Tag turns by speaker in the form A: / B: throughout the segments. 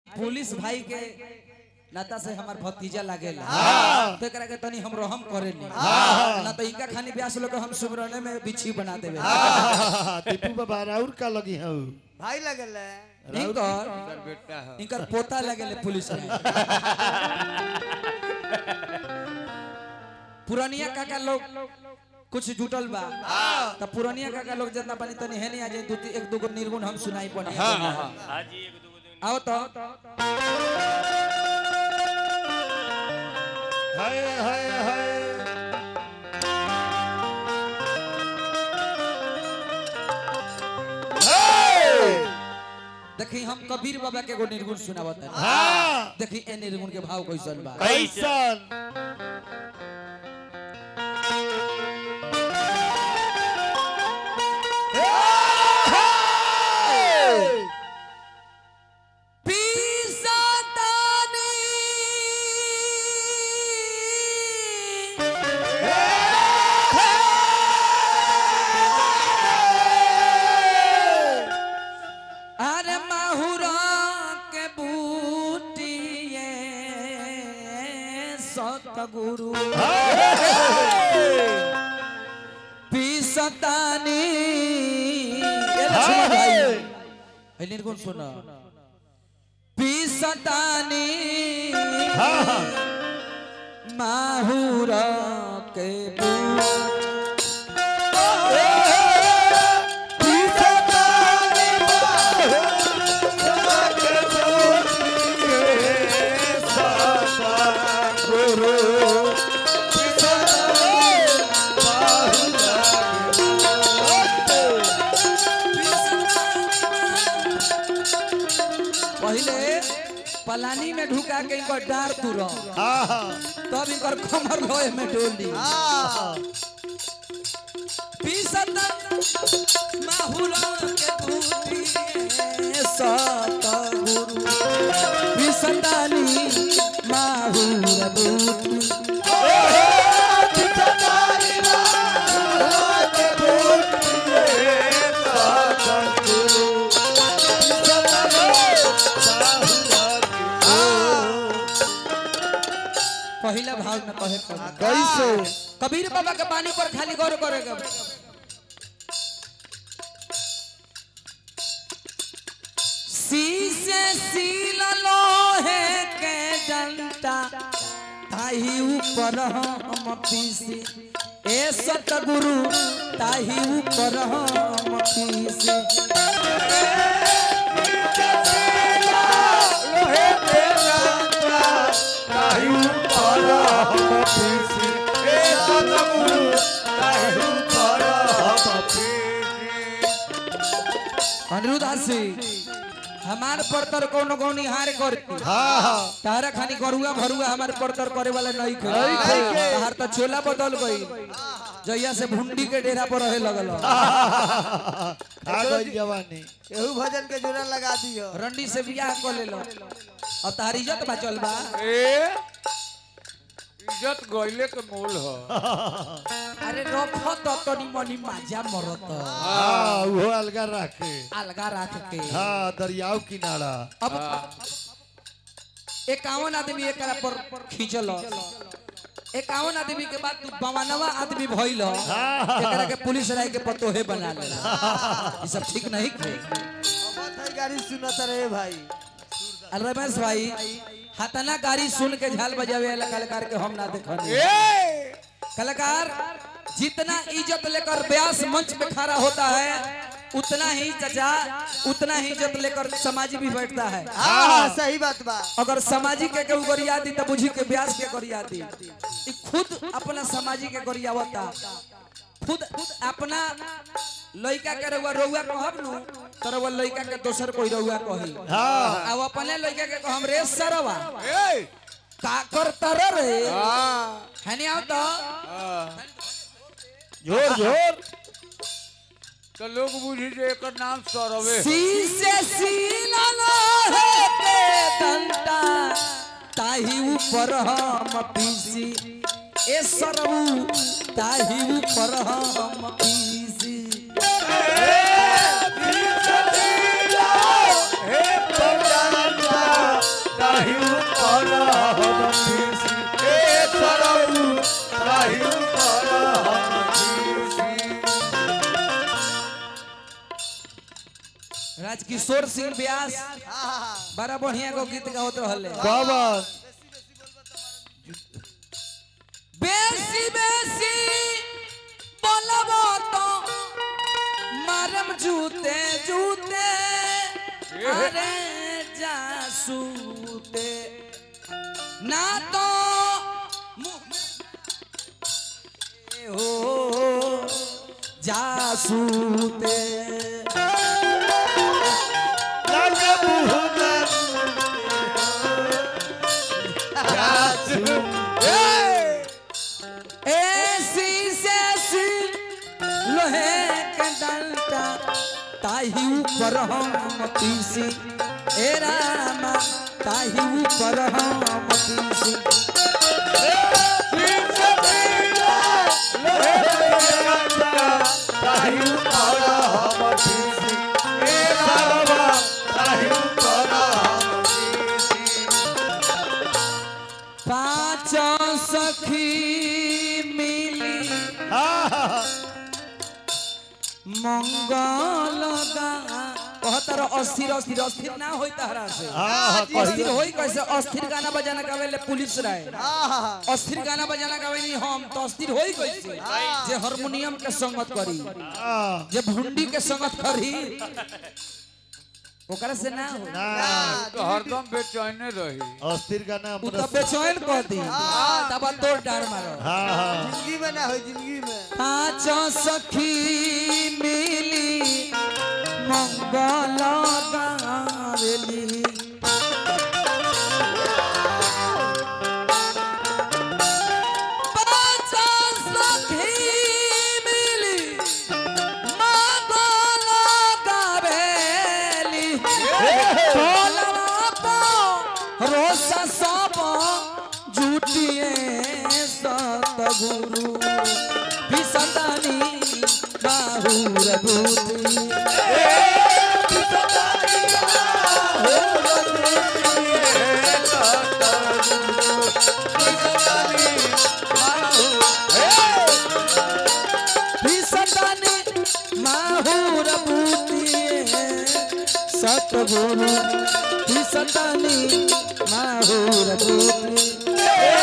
A: Police भाई के नाता से हमार भतीजा लागेला तो एकरा के तनी हम रहम करेनी ना तो इनका खानी ब्यास लोग हम सुमरने में बिछी बना देवे
B: टीपू बाबा राउर का लगी है
C: भाई लगल है
A: इनकर
C: बेटा है
A: इनकर पोता लगेले पुलिस में पुरानिया काका लोग कुछ जुटल बा त पुरानिया काका लोग जितना पानी तनी है नहीं आज दू ती- एक दूगो निर्गुण हम सुनाई पड़ी आओ तो
B: हाय हाय हाय
A: देखी हम कबीर बाबा के एगो निर्गुण सुनावत है
B: हाँ
A: देखी ए निर्गुण के भाव कैसन बा
B: कैसन
A: अरे माहुरा के बूटिए सतगुरु पीसतानी ये लक्ष्मण भाई है निर्गुण सुना पीसतानी माहुरा के पहले पलानी में ढुका के इनकर डार तुर
B: हाँ
A: तब इनकर कमर लोहे में डोली पीसत माहुरा के बूटी सतगुरु पीसतानी माहुरा बूटी पहला भाव में कहे कबीर।
B: कैसे
A: कबीर बाबा के पानी पर खाली गौर करेगा शीशे सील लोहे के डंटा ताही ऊपर हम पीसी ए सतगुरु ताही ऊपर हम पीसी अनिरुद्ध हासी हमार परतर कोनो गौनी हार कर
B: हाँ हाँ
A: तारा खानी गरुआ भरुआ हमारे परतर करे वाला नहीं खे
B: नहीं खे।
A: तार तो चोला बदल गई जैया से भुंडी के डेरा पर रहे लगल
B: आ गई जवानी
C: एहू भजन के जोड़ा लगा दियो
A: रंडी से बियाह कर ले लो अब तार इज्जत बचल बा
D: ए इज्जत गइले के मोल ह
A: अरे रखो तो तनी मनी माजा मरत
B: हाँ वो अलगा रखे
A: अलगा रख के
B: हाँ दरियाव किनारा
A: अब इक्यावन आदमी एकरा पर खींचल इक्यावन आदमी के बाद तू बवानवा आदमी भइल एकरा के पुलिस राय के पतोहे बना ले ये सब ठीक नहीं थे
C: अब है गाड़ी सुनत रहे भाई
A: अरे रमेश भाई हतना गाड़ी सुन के झाल बजावे वाला कलाकार के हम ना देखनी
D: ए
A: कलाकार जितना इज्जत लेकर ब्यास मंच पे खड़ा होता है उतना ही चचा उतना ही इज्जत लेकर समाजी भी बैठता है
C: हाँ हाँ सही बात बा
A: अगर समाजी के के गरिया दी तो बुझी के ब्यास के गरिया दी ई खुद अपना समाजी के गरियावता खुद अपना लइका के रउआ रउआ कहब नु तो रउआ लइका के दोसर कोई रउआ कही
B: हाँ
A: अब अपने लइका के कहम रे सरवा
D: ए
A: का करतर रे
D: हां
A: हनी आओ तो
B: जोर जोर
D: तो लोग बुझी जे एकर नाम सरवे ह।
A: शीशे सीला लोहे के डंटा ताही ऊपर हम पीसी ए सरऊ ताही ऊपर हम पीसी
B: ताही ऊपर हम खीसी ए सरऊ ताही ऊपर हम खीसी
A: राजकिशोर सिंह व्यास
C: हाँ
A: बड़ा बढ़िया को गीत गावत रहले
B: बाबा
A: बेसी बेसी बोलबो तो मारम जूते जूते अरे जासूते ना तो मुंह में हो जासूते
B: लगे बुहना
A: ऐसी से लोहे के डंटा ताही ऊपर हम पीसी ए रामा ताही ऊपर हम पीसी
B: ताही ऊपर हम खीसी ए सरवा ताही ऊपर हम खीसी
A: पाँच सखी मिली
B: हाँ
A: मंगल गा कहतर अस्थिर अस्थिर अस्थिर ना होई तहरा से
B: हाँ
A: अस्थिर होई कैसे अस्थिर गाना बजाना गावेले पुलिस राय
C: हाँ
A: अस्थिर गाना बजाना गावेनी हम तो अस्थिर होई कैसे जे हारमोनियम के संगत करी
B: हाँ
A: जे भुंडी के संगत करी ओकरा से ना हो
B: ना
D: तो हरदम बेचैने रही
B: अस्थिर का नाम
A: उ तो बेचैन कह दी तब तोड़ डार मारो
B: हाँ हाँ
C: जिंदगी में ना हो जिंदगी में
A: पाँच सखी मिली मंगल गावेली पाँच सखी मिली मंगल गावेली टोलवा पो रोसा सब जुटिए सतगुरु विसंतानी बाहुर भूति विसंतानी माहुर भूति सतगुरु विसंतानी माहुर भूति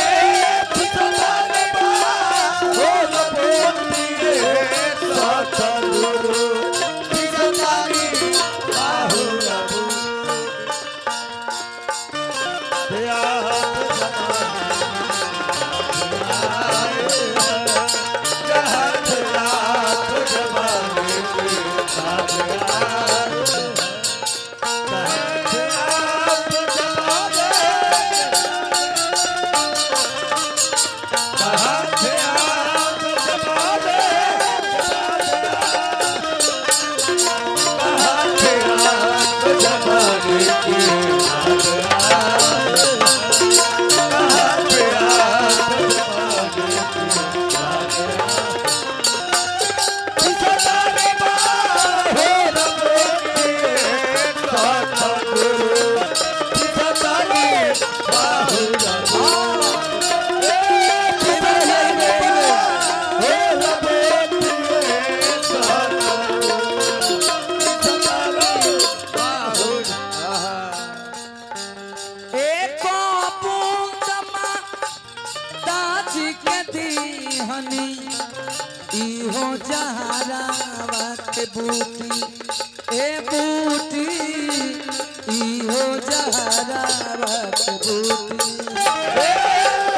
A: एक बूंदमा दाजी के दीहनी इहो जहरावा के बूटी ए बूटी इहो जहरावा के बूटी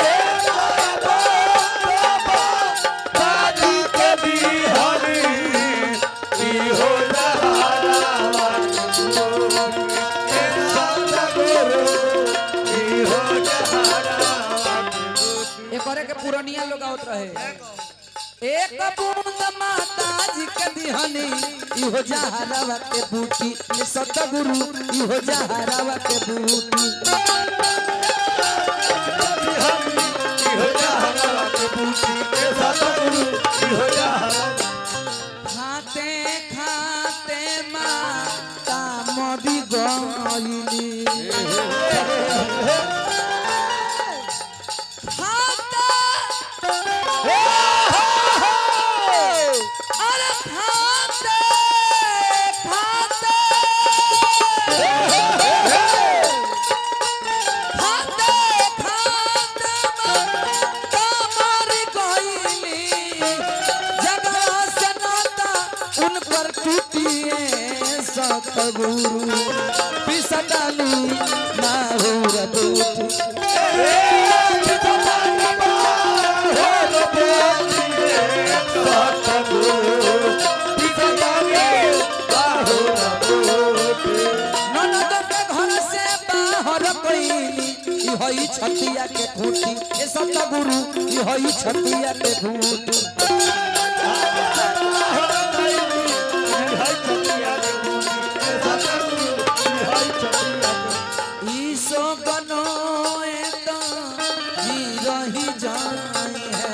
A: एकरे के पुरनिया लोग आवत रहे एक बूंद माता जी के दिहनी इहो जहरावा के बूटी ये सतगुरु इहो जहरावा के बूटी खाते खाते माता मरी गईली सतगुरु पिसदानी माहुर दूत ननद के घर से बाहर कइली ई हई छतिया के खूटी ए सतगुरु ई हई छतिया के खूटी ईसो गनो एता जी रही जाई है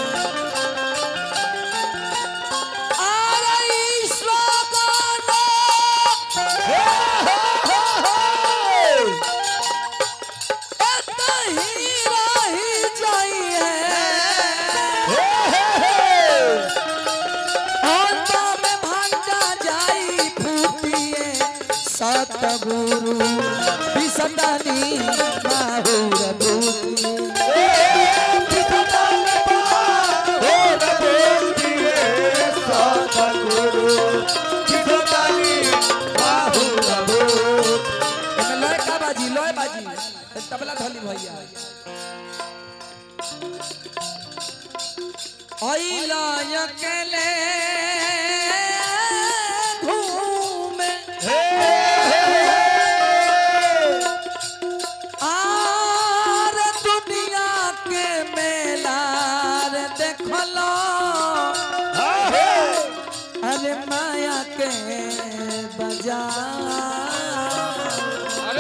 A: अरे ईसो गनो एता ही रही जाई है अंत में भांगा जाई फूटिए सतगुरु विसदानी माहुर दूती एमे लय का बाजी लय बाजी ए तबला धली भैया ओइला अकेले घूमे आर दुनिया के मेला रे देखलो अरे माया के बाजार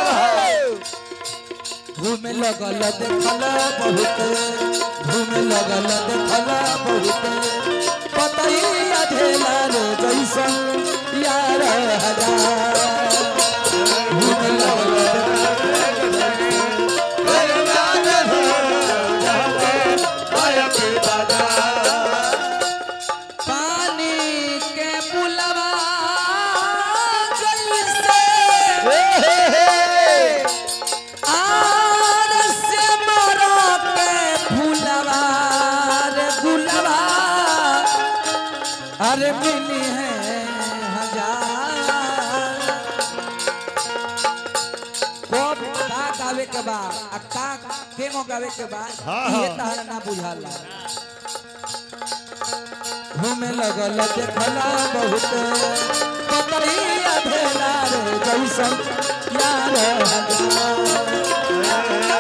A: घूमे लगल देखल बहुत घूमे लगल देखल बहुत पतई अधेला रे जैसन यार हजार घूमे लगल पानी के पुलवा जैसे आर से मरो के फुलवा रे गुलवा अरे मिली है हजार कब का गावे के बा आ का केमो गावे के बा
B: हाँ,
A: ये
B: हाँ।
A: तहरा ना बुझाला घूमे लगल देखला बहुत पतरी अधेला रे जैसन यार हजार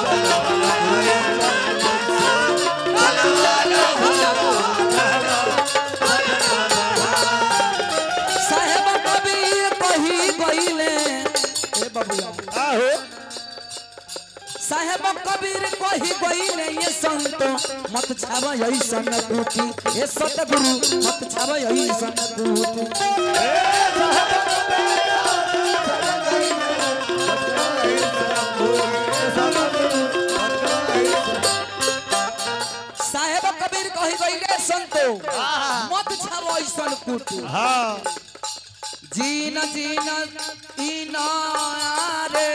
A: साहेब कबीर कही गईले ए बबुआ साहेब कबीर कही गईले ये संत मत छाव ऐसन टूटी ए सतगुरु मत छाव ऐसन टूटी साहेब कबीर कही गईले संत मत छाव ऐसन टूटी
B: हाँ
A: जीन जीन इन रे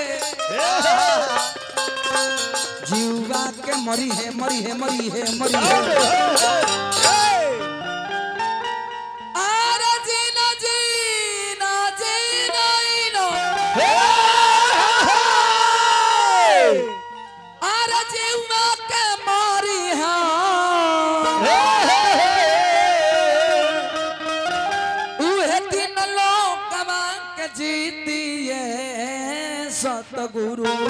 A: जीवा के मरी है मरी है मरी है मरी है अरे जीन जीन जीन इन अरे जीवा के मरी है उहे दिन लोकवा के जीतिए सतगुरु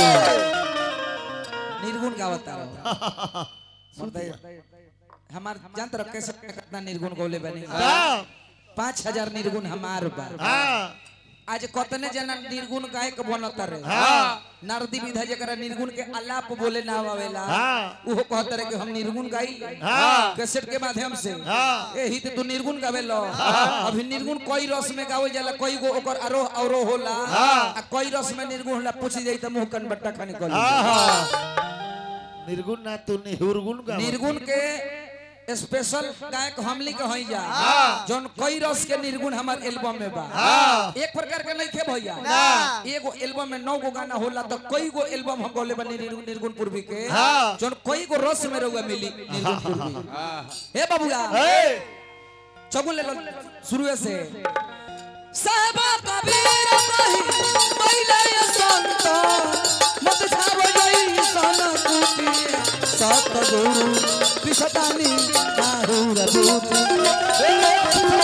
A: निर्गुण गावता रहो हमार जानत रह कैसे कितना निर्गुण गौले बने पाँच हजार निर्गुण हमार बा
B: हाँ
A: आज कतने जना निर्गुण गायक बनत रहे
B: हाँ।
A: नारदी विधा जकरा निर्गुण के अलाप बोले ना आवेला
B: हाँ।
A: उहो कहत रहे कि हम निर्गुण गाई
B: हाँ।
A: कैसेट के माध्यम से
B: हाँ।
A: एही ते तू निर्गुण गावेलो अभी निर्गुण कई रस में गावल जाला कई गो ओकर आरोह अवरोह होला आ कई रस में निर्गुण होला पूछ जाई त मुंह कन बट्टा खानी कली
B: निर्गुण ना तू निर्गुण का
A: निर्गुण के स्पेशल गायक हमली के हई जा जौन कई रस के निर्गुण हमार एल्बम में बा एक प्रकार के नहीं थे भैया एगो एल्बम में नौ गो गाना होला तो कई गो एल्बम हम बोले बनी निर्गुण निर्गुण पूर्वी के
B: हाँ।
A: जौन कई गो रस में रहुआ मिली निर्गुण पूर्वी हे बाबूगा
B: ए
A: चगुन ले लो शुरू से साहबा कबीर कही पहिले संत मत छाव जई सन कुटी सत गुरु पिसतानी आहुर बूटी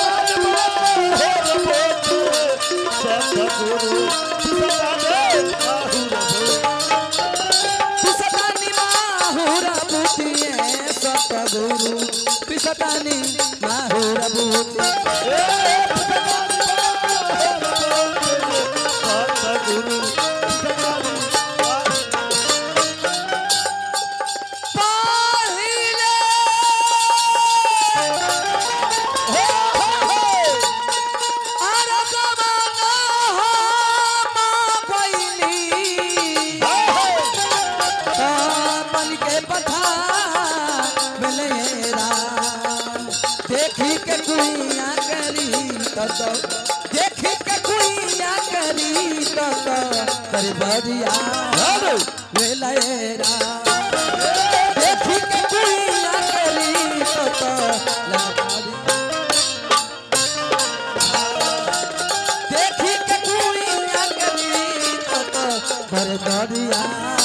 A: पिसतानी माहुर बूटी सत गुरु पिसतानी माहुर बूटी पहिले अरे जमाना मा पइली बन के पथा बेलेरा देखी के कुइया करी तत देखी के कुइया करी तत कर बरिया बेलेरा देखी के कुइया करी तत लबरिया देखी के कुइया करी तत कर बरिया